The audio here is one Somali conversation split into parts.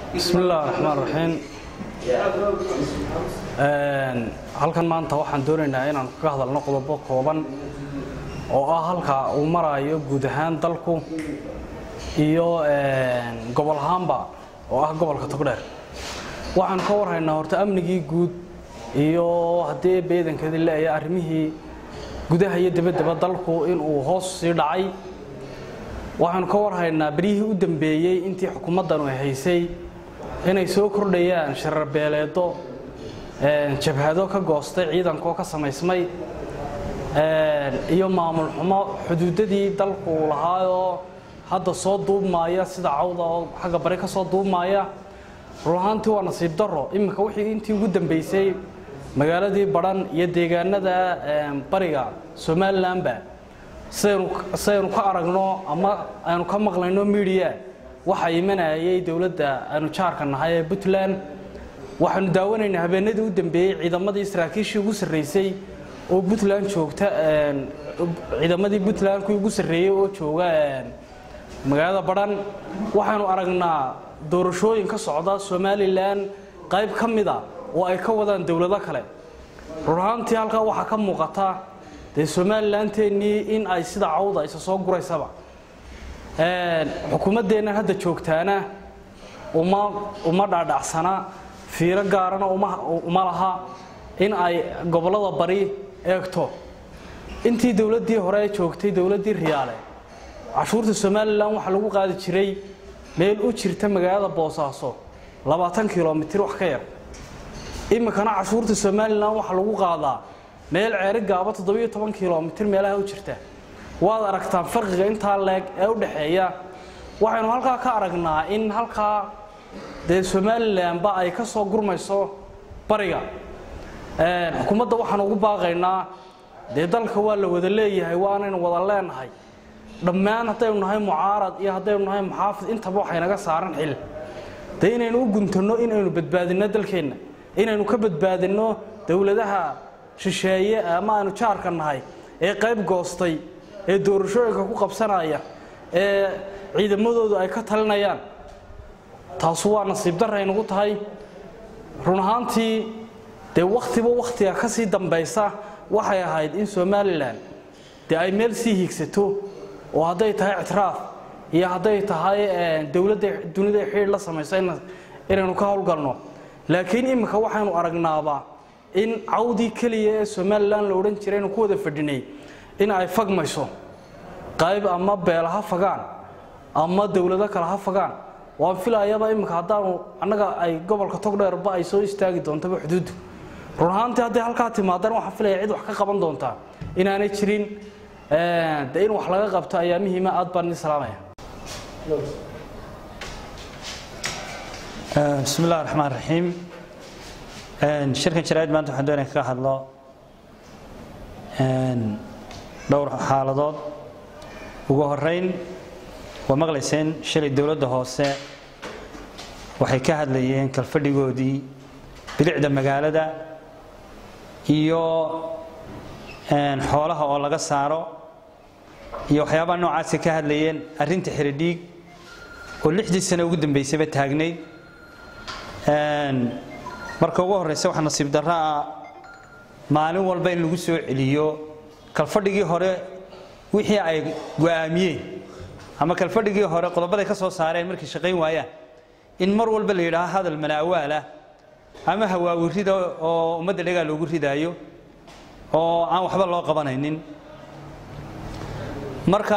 bismi illah raxmaan raxiim halkan maanta waxaan doonaynaa inaan kaga hadalno qodobo kooban oo ah halka uu maraayo guud ahaan dalku iyo gobol ahaanba oo ah gobolka togdheer waxaan ka warhaynaa horta amnigii guud iyo haddii beedankeedii leeya arrimihii gudaha iyo dabaddaba dalku inuu hoos sii dhacay waxaanu ka warhaynaa beryihii u dambeeyey intii xukuumaddanu ay haysay inay soo kordhayaan sharar beeleedo jabhado ka goostay ciidankaoo ka samaysmay iyo maamul xumo xuduudadii dalku lahaayoo hadda soo duubmaaya sida cawda oo xagga bari ka soo duubmaaya run ahaantii waa nasiib darro iminka wixii intii ugu dambeysay magaaladii badhan iyo deegaanada bariga somalilanba sidaynu ka aragno ama aynu ka maqlayno midiya waxaa imanayay dowladda aynu jaarka nahay ee puntland waxaanu daawanaynaa habeenadii u dambeeyey ciidamadii saraakiishii ugu sarreysay oo puntland joogta ciidamadii puntland kuwii ugu sarreeyey oo jooga magaalada badhan waxaanu aragnaa doorashooyin ka socda somalilan qayb ka mida oo ay ka wadaan dowlado kale run ahaantii halkaa waxaa ka muuqata dee somalilanteennii in ay sida cawda isa soo guraysaba xukuumaddeennan hadda joogtaana uma uma dhaadhacsana fiiro gaarana uma laha in ay gobollada bari eegto intii dowladdii hore joogtay dowladdii riyaale cashuurta somalilan waxaa lagu qaadi jiray meel u jirta magaalada boosaaso labaatan kilomitir wax ka yar iminkana cashuurta somalilan waxaa lagu qaadaa meel ceeri gaaba toddobiyo toban kilomitir meelaha u jirta waad aragtaan farqiga intaa leeg ee u dhaxeeya waxaynu halkaa ka aragnaa in halkaa dee somalilanba ay ka soo gurmayso bariga xukuumadda waxaan ugu baaqaynaa dee dalka waa la wada leeyahay waanaynu wada leenahay dhammaan haddaynu nahay mucaarad iyo haddaynu nahay muxaafid intaba waxaynaga saaran xil dee inaynu u guntanno inaynu badbaadinno dalkeenna inaynu ka badbaadinno dowladaha shisheeye ama aynu jaarka nahay ee qayb goostay ee doorashooyinka ku qabsanaya ee ciidamadoodu ay ka talinayaan taasu waa nasiib darray nagu tahay run ahaantii dee wakhtiba wakhtiga ka sii dambaysa waxay ahayd in somalilan dee ay meel sii hiigsato oo hadday tahay ictiraaf iyo hadday tahay dowladda dunida xidhiir la samayso inaynu ka howlgalno laakiin iminka waxaynu aragnaaba in cawdii keliya ee somalilan la odhan jiray aynu ku wada fadhinay in ay fagmayso qayb ama beela ha fagaan ama dowlado kale ha fagaan waan filayaba iminka haddaanu annaga ay gobolka togdheerba ay soo istaagi doontaba xuduuddu run ahaantii hadday halkaa timaadaan waxaan filaya cid wax ka qaban doontaa inaanay jirin de in wax laga qabto ayaa muhiima aad baan idin salaamaya bismi illahi raxmaan raxiim shirkan jaraa'id maanta waxaan doonaya kaga hadlo dhowr xaaladood ugu horeyn waa maqlayseen shalay dowladda hoose waxay ka hadlayeen kalfadhigoodii bilicda magaalada iyo xoolaha oo laga saaro iyo waxyaabaha noocaasa ka hadlayeen arrinta xiridhiig oo lixdii sano ugu dambeysayba taagnayd marka ugu horeysa waxaa nasiib darro ah maalin walba in lagu soo celiyo kalfadhigii hore wixii ay go'aamiyeen ama kalfadhigii hore qodobaday ka soo saareen markay shaqayn waayaan in mar walba la yidhaaho hadal malaawaalah ama hawaawirida oo ummadda dhagaa loogu ridaayo oo aan waxba loo qabanaynin marka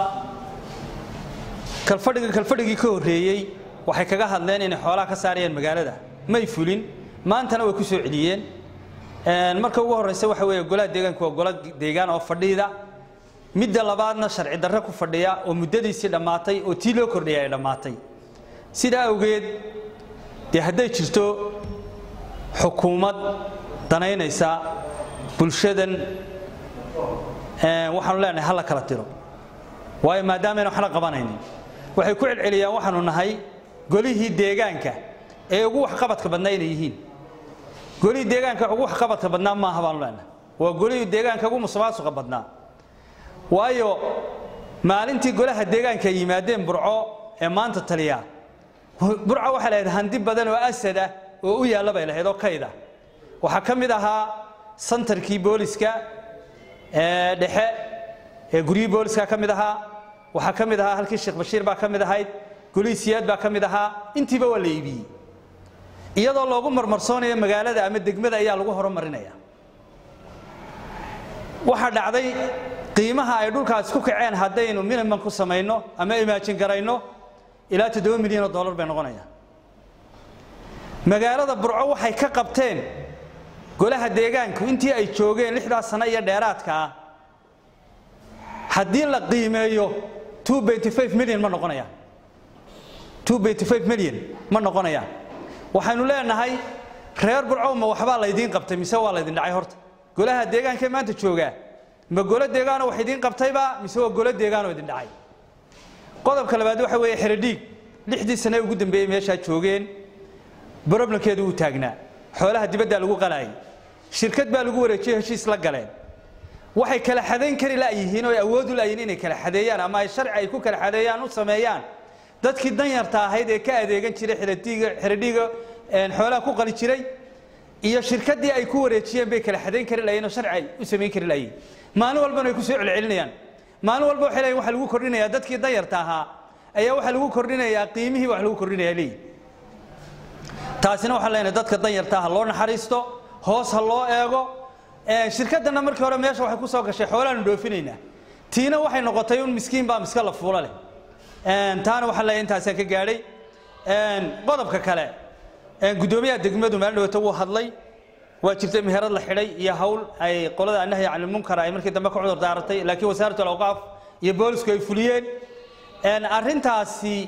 kalfadhiga kalfadhigii ka horreeyey waxay kaga hadleen inay xoolaha ka saarayaan magaalada may fulin maantana way ku soo celiyeen marka ugu horeysa waxa weeye golaha deegaanku waa golo deegaan oo fadhiida midda labaadna sharci darre ku fadhiya oo muddadiisii dhammaatay oo tii loo kordhiyay ay dhammaatay sidaa awgeed dee hadday jirto xukuumad danaynaysa bulshadan waxaanu leenahay hala kala tiro waayo maadaamaayna waxna qabanaynin waxay ku celceliyaan waxaanu nahay golihii deegaanka ee ugu waxqabadka badnaa inay yihiin golihii deegaanka ugu waxqabadka badnaa maaha baanu leenahay waa golihii deegaanka ugu musuqmaasuqa badnaa waayo maalintii golaha deegaanka ay yimaadeen burco ee maanta taliya burca waxay lahayd handi badan oo asad ah oo u yaalla bay lahayd oo kayda waxaa ka mid ahaa santarkii booliska ee dhexe ee guryihii booliska ka mid ahaa waxaa ka mid ahaa halkii sheekh bashiir baa ka mid ahayd gulihii siyaad baa ka mid ahaa intiiba waa la iibiyey iyadoo loogu marmarsoonayo magaalada ama degmada ayaa lagu horumarinaya waxaa dhacday qiimaha ay dhulkaas ku kaceen haddaynu minimum ku samayno ama imaajin garayno ilaa toddoba milyan oo dollar bay noqonayaan magaalada burco waxay ka qabteen golaha deegaanku intii ay joogeen lixdaas sano iyo dheeraadka ah haddii la qiimeeyo milyan ma noqonayaan milyan ma noqonayaan waxaynu leenahay reer burcow ma waxbaa laydiin qabtay mise waa laydin dhacay horta golaha deegaanka maanta joogaa ma golo deegaanoo wax idiin qabtayba mise waa golo deegaanoo idin dhacay qodobka labaad waxa weeye xeradhiig lixdii sane ugu dambeeyey meeshaa joogeen broblemkeedu wuu taagnaa xoolaha dibaddaa lagu qalaayay shirkad baa lagu wareejiyey heshiis la galeen waxay kala xadayn kari la'yihiin oo ay awood u la'yihiin inay kala xadeeyaan ama ay sharci ay ku kala xadeeyaan u sameeyaan dadkii danyarta ahayd ee ka adeegan jiray xeradhiiga xeradhiiga xoolaha ku qali jiray iyo shirkaddii ay ku wareejiyeen bay kala xadayn kari lahayen oo sharci ay u samayn kari lahayen maalin walbana ay ku soo celcelinayaan maalin walba waxay leeyihin waxa lagu kordhinayaa dadkii danyarta ahaa ayaa waxaa lagu kordhinayaa qiimihii wax lagu kordhinayaa leeyihin taasina waxaan leenahay dadka danyarta ha loo naxariisto hoos ha loo eego shirkadana markii hore meesha waxay ku soo gashay xoolaanu dhoofinaynaa tiina waxay noqotay un miskiin baa miska la fuula leh taana waxaan leeyahay intaasaan ka gaadhay qodobka kale guddoomiyaha degmadu maalin dhawata wuu hadlay waa jirtay meherad la xidhay iyo hawl ay qolada annahyi can ilmunkar ay markii dambe ka cudur daaratay laakiin wasaaratu alawqaaf iyo boolisku ay fuliyeen arrintaasi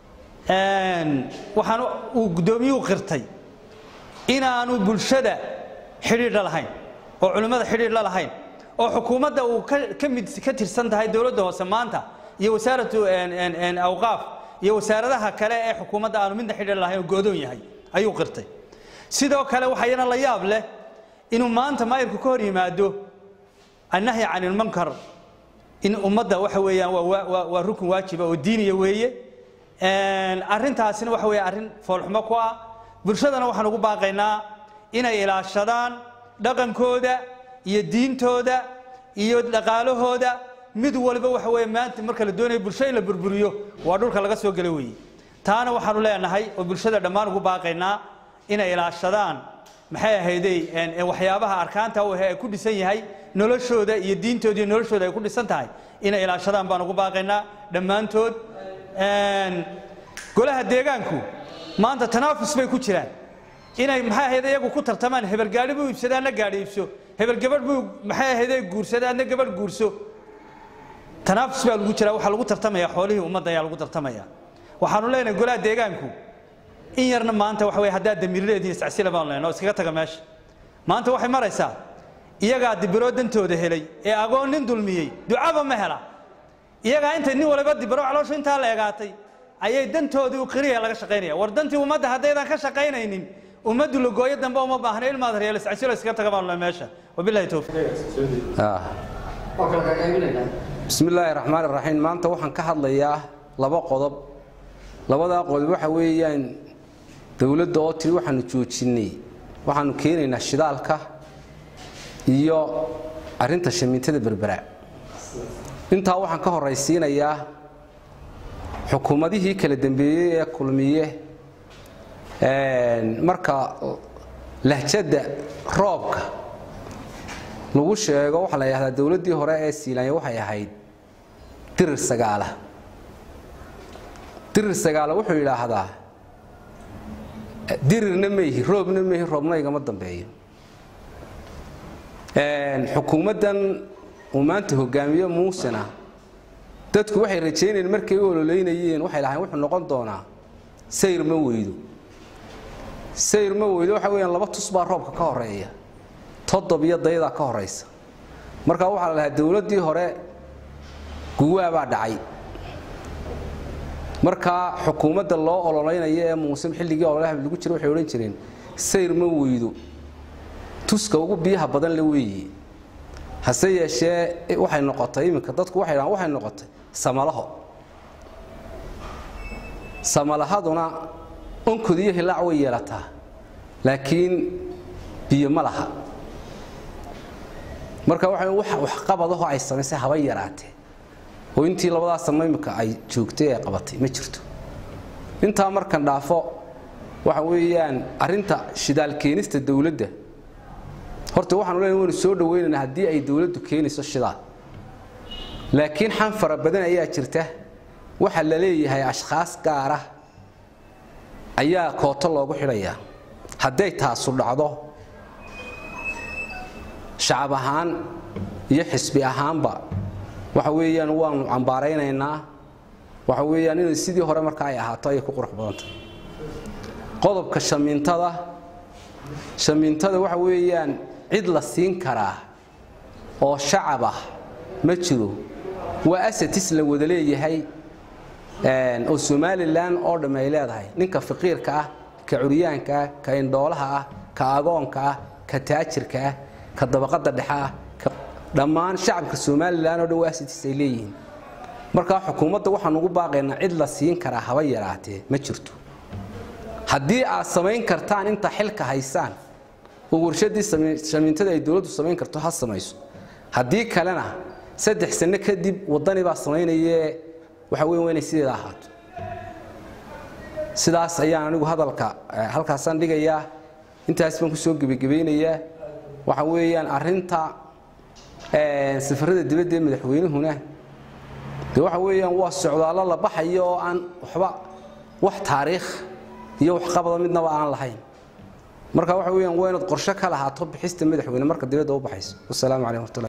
waxaan uu guddoomiyuhu qirtay inaanu bulshada xidhiidh la lahayn oo culimmada xidhiidh la lahayn oo xukuumadda uu ka mid ka tirsan tahay dowladda hoose maanta iyo wasaaratu awqaaf iyo wasaaradaha kale ee xukuumadda aanu midna xidhiidh lahayn oo go'doon yahay ayuu qirtay sidoo kale waxayana la yaab leh inuu maanta maayirku ka hor yimaado annahyi can ilmunkar in ummadda waxa weeyaan waa rukun waajiba oo diiniya weeye arrintaasina waxa weeye arrin foolxumo ku ah bulshadana waxaan ugu baaqaynaa inay ilaashadaan dhaqankooda iyo diintooda iyo dhaqaalahooda mid waliba waxa weeye maanta marka la doonayo bulsho in la burburiyo waa dhulka laga soo gelo weeye taana waxaanu leenahay oo bulshada dhammaan ugu baaqaynaa inay ilaashadaan maxay ahaydey waxyaabaha arkaanta u ee ku dhisan yahay noloshooda iyo diintooda iyo noloshooda ay ku dhisan tahay inay ilaashadaan baan ugu baaqaynaa dhammaantood golaha deegaanku maanta tanaafus bay ku jiraan inay maxay ahayd iyagu ku tartamaan hebel gaadhi buu iibsada adna gaadhi iibso hebel gabadh buu maxay ahayd guursada adna gabadh guurso tanaafus baa lagu jiraa waxaa lagu tartamaya xoolihii ummadda ayaa lagu tartamaya waxaanu leenahay golaha deegaanku in yarna maanta waxa weye haddaad damiirleediin iscasila baan leenahay oo iskaga taga meesha maanta waxay maraysaa iyagaa dibiroo dantooda helay ee agoon nin dulmiyey ducaba ma hela iyagaa intay nin waliba dibiro calooshu intaa la egaatay ayay dantoodii u qiriya laga shaqaynaya war dantii ummadda haddaydan ka shaqaynaynin ummaddu lagooyo dambe uma baahna ilmaad reelo iscasilo iskaga taga baan leenahay meesha wabillahi towfiiq bismi illaahi raxmaan iraxiim maanta waxaan ka hadlayaa laba qodob labadaa qodob waxa weeyaan dowladda oo tiri waxaanu joojinnay waxaanu keenaynaa shidaalka iyo arrinta shamiintada berbera intaa waxaan ka horaysiinayaa xukuumadihii kala dambeeyey ee kulmiye marka lahjadda roobka lagu sheego waxaa la yidhahdaa dowladdii hore ee siilanya waxay ahayd dirir sagaala dirir sagaala wuxuu yidhaahdaa dirirna mayhi roobna mayhi roobna igama dambeeyo xukuumaddan uu maanta hogaamiye muusena dadku waxay rajaynayeen markay u ololeynayeen waxay lahayn wuxuu noqon doonaa sayr ma weydo sayr ma weydo waxa weyaan laba tus baa roobka ka horeeya toddob iyo dayadaa ka horaysa markaa waxaa la lahaa dowladdii hore guwaabaa dhacay markaa xukuumadda loo ololaynayo ee muuse xilligii ololaha lagu jira waxay odhan jireen sayr ma weydo tuska ugu biyaha badan le weeye hase yeeshee waxay noqotay iminka dadku waxay dhahaan waxay noqotay samalaho samalahaduna onkod iyo hilaac way yeelataa laakiin biyo ma laha marka waxa wax waxqabadaho ay samaysay haba yaraatee oo intii labadaas sano imika ay joogtay ay qabatay ma jirto intaa markan dhaafo waxa weeyaan arrinta shidaal keenista dowladda horta waxaanu leenahay waynu soo dhawaynaynaa haddii ay dowladdu keenayso shidaal laakiin xan fara badan ayaa jirta waxaa la leeyahay ashkhaas gaara ayaa kooto loogu xidhayaa hadday taasu dhacdo shacab ahaan iyo xisbi ahaanba waxa weeyaan waanu cambaaraynaynaa waxa weeyaan inay sidii hore marka ay ahaato ayay ku qurux badantay qodobka shamiintada shamiintada waxa weeyaan cid la siin karaa oo shacab ah ma jiro waa asatis la wada leeyahay oo somalilan oo dhamm ay leedahay ninka faqiirka ah ka curyaanka ah ka indhoolaha ah ka agoonka ah ka taajirka ah ka dabaqada dhexe ah dhammaan shacabka somalilan oo dhan waa asatis ay leeyihiin markaa xukuumadda waxaan ugu baaqaynaa cid la siin karaa haba yaraatee ma jirto haddii aad samayn kartaan inta xilka haysaan oo warshadii shamiintada ay dowladdu samayn karto ha samayso haddii kalena saddex sano kadib waddani baa samaynaye waxa weyn waa inay sideeda ahaato sidaas ayaan anigu hadalka halkaasaan dhigayaa intaas baan kusoo gebagabaynayaa waxa weeyaan arrinta safarada dibadda ee madaxweynuhuna de waxa weeyaan waa socdaallo la baxayo oo aan waxba wax taariikh iyo waxqabada midnaba aan lahayn marka waxa weeyaan waa inaad qorshe ka lahaato bixista madaxweyne marka dibadda u baxayso wasalaamu calaykum waraxmatullahi